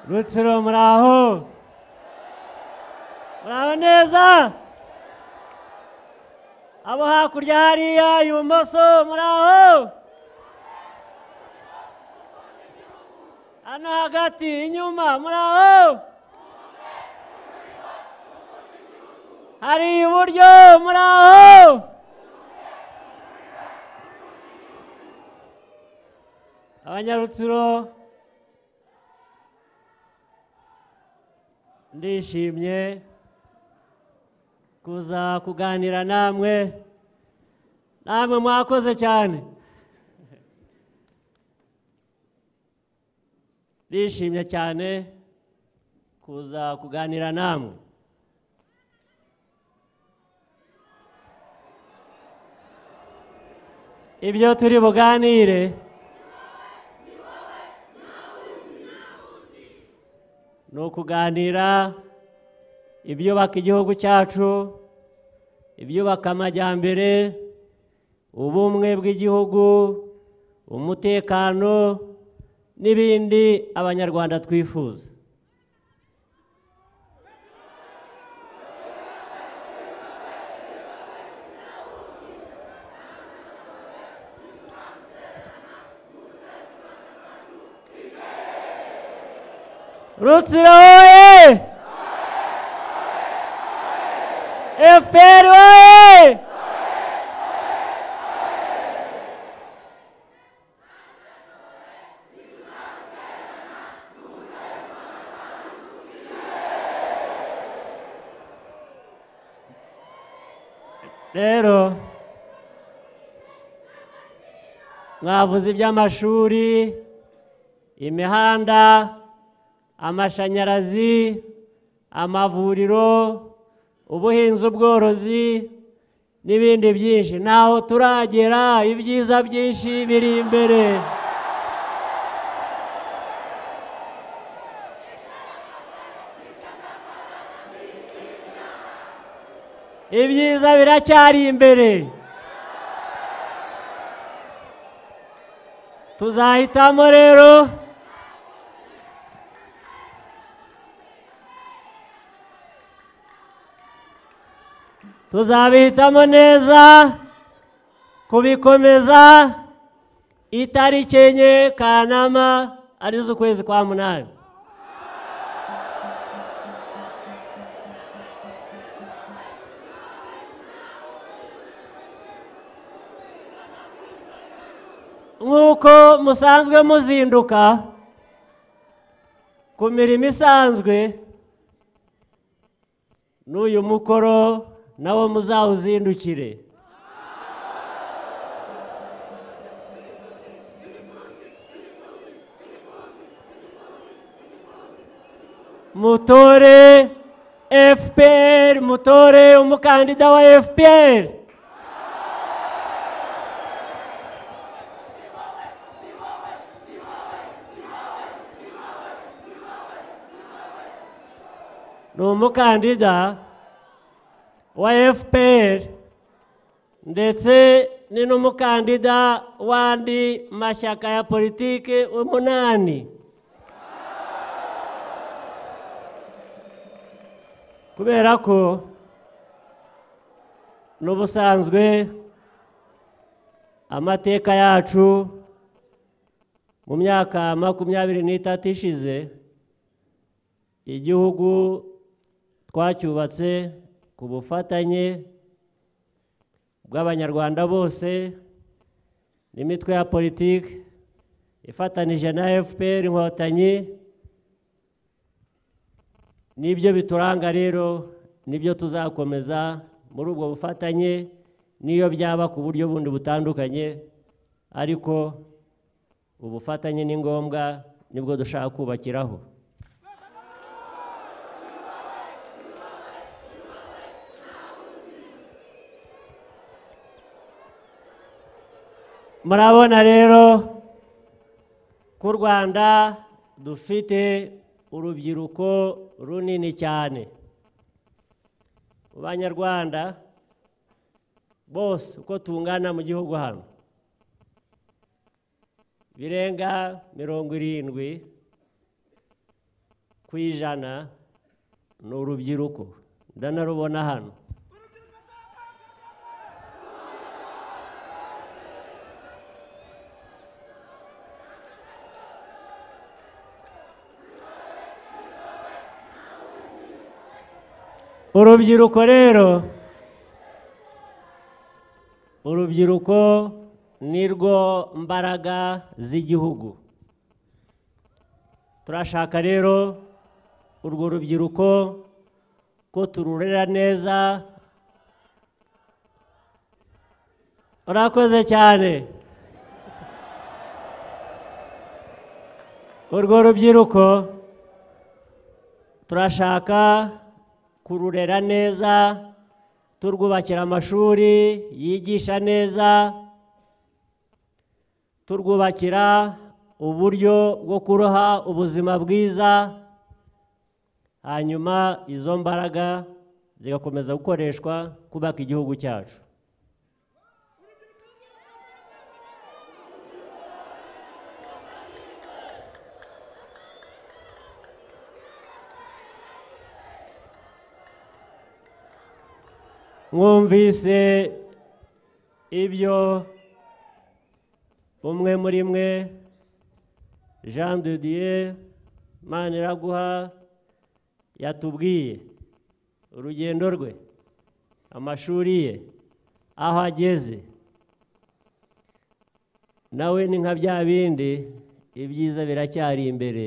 루츠로 브라우 브라우 neza abo hakurya hariya ibumoso muraho hano hagati inyuma muraho hari iburyo muraho abanyarutsiro ndishimye kuza kuganira namwe namwe mwakoze cyane ndishimye cyane kuza kuganira namwe ibyo turi buganire ni ukuganira ibyubaka igihugu cyacu ibyubaka amajyambere ubumwe bw'igihugu umutekano n'ibindi abanyarwanda twifuza rutsiro hoye efuperi hoye rero mwavuze iby'amashuri imihanda amashanyarazi amavuriro ubuhinzi ubworozi n'ibindi byinshi ntaho turagera ibyiza byinshi biri imbere ibyiza biracyari imbere tuzahitamo rero tuzabihitamo neza kubikomeza itariki enye kanama arizo ukwezi kwa munani nk'uko musanzwe muzinduka ku mirimo isanzwe n'uyu mukoro nawo muzawuzindukire mutore fpr mutore umukandida wa fpr ni umukandida wa fpr ndetse ni n'umukandida w'andi mashyaka ya politiki umunani kubera ko n'ubusanzwe amateka yacu mu myaka makumyabiri n'itatu ishize igihugu twacyubatse ku bufatanye bw'abanyarwanda bose n'imitwe ya politiki ifatanije na fpr inkotanyi n'ibyo bituranga rero nibyo tuzakomeza muri ubwo bufatanye n'iyo byaba ku buryo bundi butandukanye ariko ubufatanye ni ngombwa nibwo dushaka kubakiraho murabona rero ko u rwanda dufite urubyiruko runini cyane mu banyarwanda bose uko tungana mu gihugu hano birenga mirongo irindwi ku ijana ni urubyiruko ndanarubona hano urubyiruko rero urubyiruko ni rwo mbaraga z'igihugu turashaka rero urwo rubyiruko ko tururera neza urakoze cyane urwo rubyiruko turashaka kururera neza turwubakira amashuri yigisha neza turwubakira uburyo bwo kuroha ubuzima bwiza hanyuma izo mbaraga zigakomeza gukoreshwa kubaka igihugu cyacu mwumvise ibyo umwe muri mwe jean de dieu maniraguha yatubwiye urugendo rwe amashuri ye aho ageze nawe ni nka bya bindi ibyiza biracyari imbere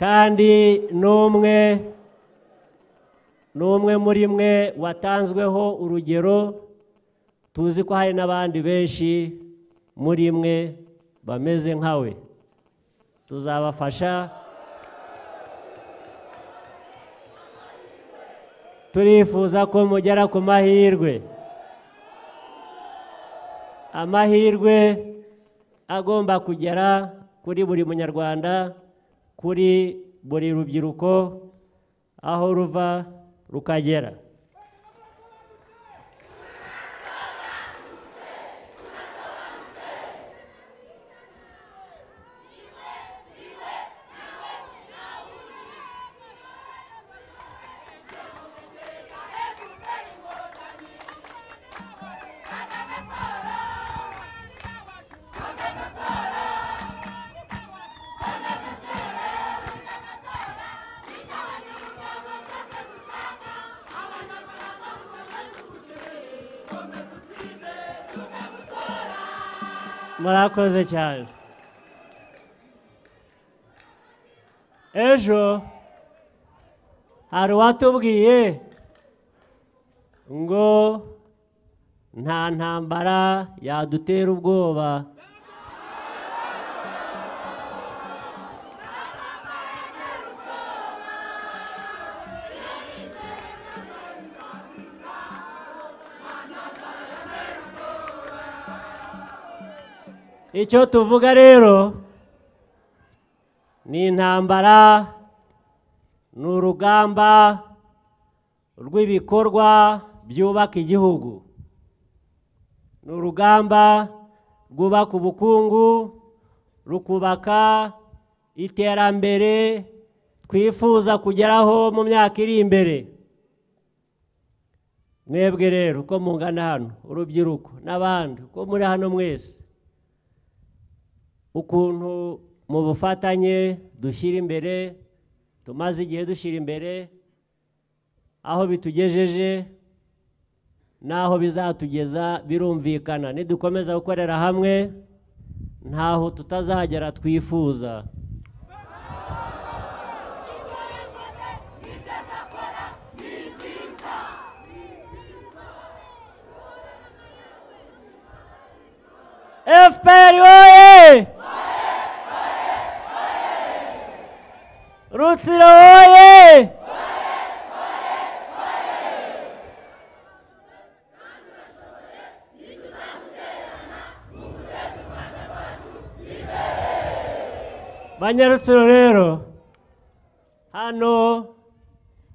kandi n'umwe n'umwe muri mwe watanzweho urugero tuzi ko hari n'abandi benshi muri mwe bameze nkawe tuzabafasha turifuza ko mugera ku mahirwe amahirwe agomba kugera kuri buri munyarwanda kuri buri rubyiruko aho ruva rukagera murakoze cyane ejo hari uwatubwiye ngo nta ntambara yadutera ubwoba icyo tuvuga rero ni intambara ni urugamba rw'ibikorwa byubaka igihugu ni urugamba rwubaka ubukungu rukubaka iterambere twifuza kugeraho mu myaka iri imbere mwebwe rero uko mungana hano urubyiruko n'abandi uko muri hano mwese ukuntu mu bufatanye dushyira imbere tumaze igihe dushyira imbere aho bitugejeje n'aho bizatugeza birumvikana nidukomeza gukorera hamwe ntaho tutazagera twifuza efuperi wowe rutsiro woye banyarutsiro rero hano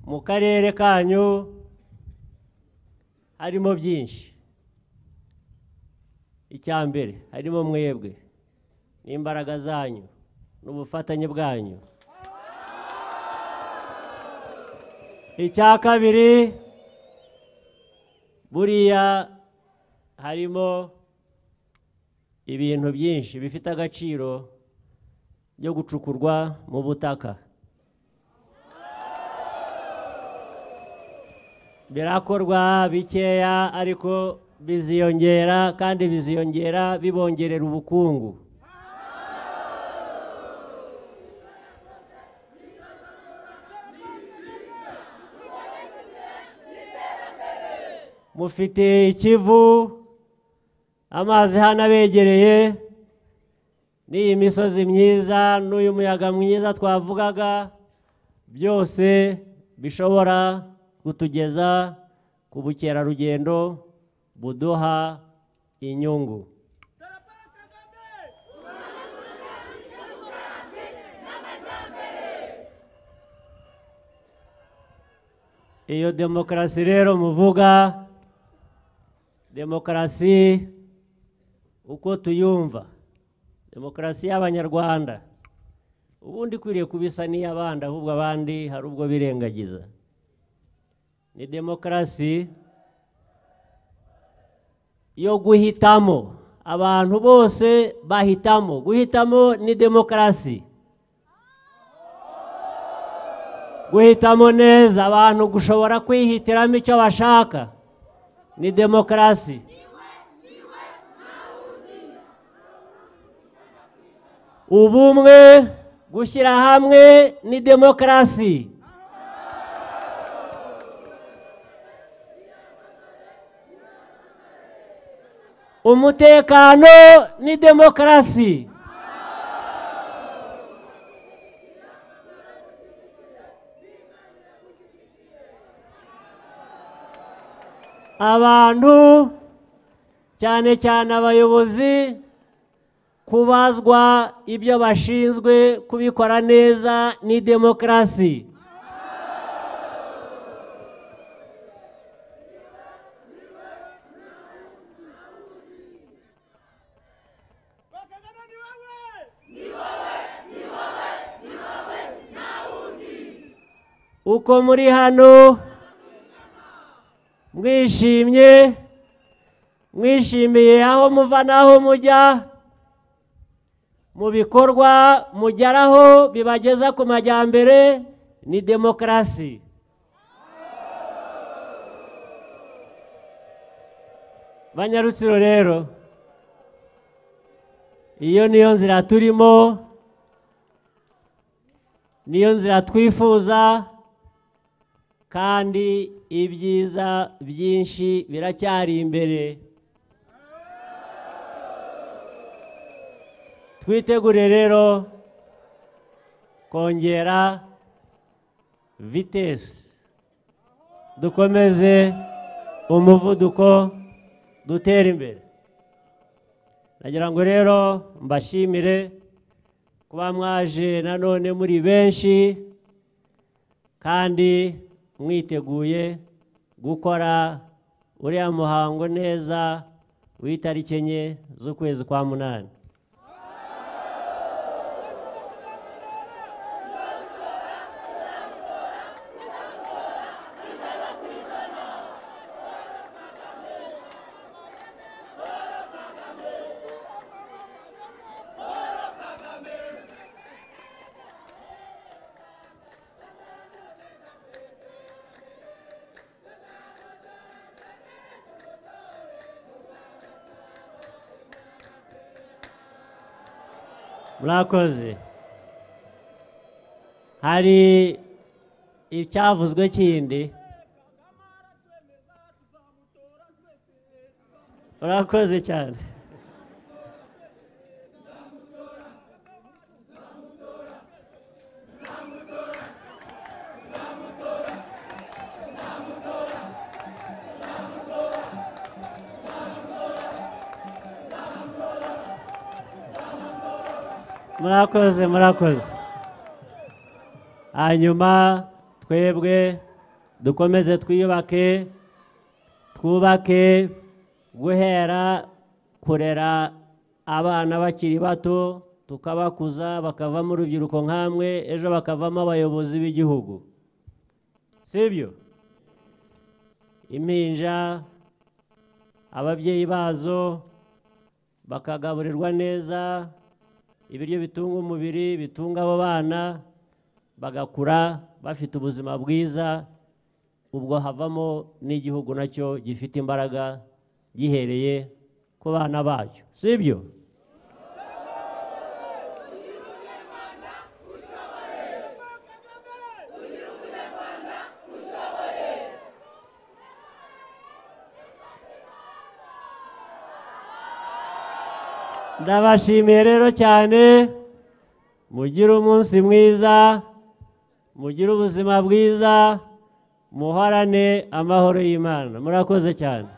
mu karere kanyu harimo byinshi icya mbere harimo mwebwe n'imbaraga zanyu n'ubufatanye bwanyu icya kabiri buriya harimo ibintu byinshi bifite agaciro byo gucukurwa mu butaka birakorwa bikeya ariko biziyongera kandi biziyongera bibongerera ubukungu mufite ikivu amazi hano abegereye n'iyi misozi myiza n'uyu muyaga mwiza twavugaga byose bishobora kutugeza ku bukerarugendo buduha inyungu iyo demokarasi rero muvuga demokarasi uko tuyumva demokarasi y'abanyarwanda ubundi ikwiriye kubisa n'iy'abandi ahubwo abandi hari ubwo birengagiza ni demokarasi yo guhitamo abantu bose bahitamo guhitamo ni demokarasi guhitamo neza abantu gushobora kwihitiramo icyo bashaka ni demokarasi ubumwe gushyira hamwe ni demokarasi umutekano ni demokarasi abantu cyane cyane abayobozi kubazwa ibyo bashinzwe kubikora neza ni demokarasi uko muri hano mwishimye mwishimiye aho muva n'aho mujya mu bikorwa mugeraho bibageza ku majyambere ni demokarasi banyarutsiro rero iyo niyo nzira turimo niyo nzira twifuza kandi ibyiza byinshi biracyari imbere twitegure rero kongera vitesi dukomeze umuvuduko dutera imbere nagira ngo rero mbashimire kuba mwaje nanone muri benshi kandi mwiteguye gukora uriya muhango neza w'itariki enye z'ukwezi kwa munani murakoze hari icyavuzwe kindi murakoze cyane murakoze murakoze hanyuma twebwe dukomeze twiyubake twubake guhera kurera abana bakiri bato tukabakuza bakavamo urubyiruko nk'amwe ejo bakavamo abayobozi b'igihugu sibyo impinja ababyeyi bazo bakagaburirwa neza ibiryo bitunga umubiri bitunga abo bana bagakura bafite ubuzima bwiza ubwo havamo n'igihugu nacyo gifite imbaraga gihereye ku bana bacyo sibyo ndabashimiye rero cyane mugire umunsi mwiza mugire ubuzima bwiza muhorane amahoro y'imana murakoze cyane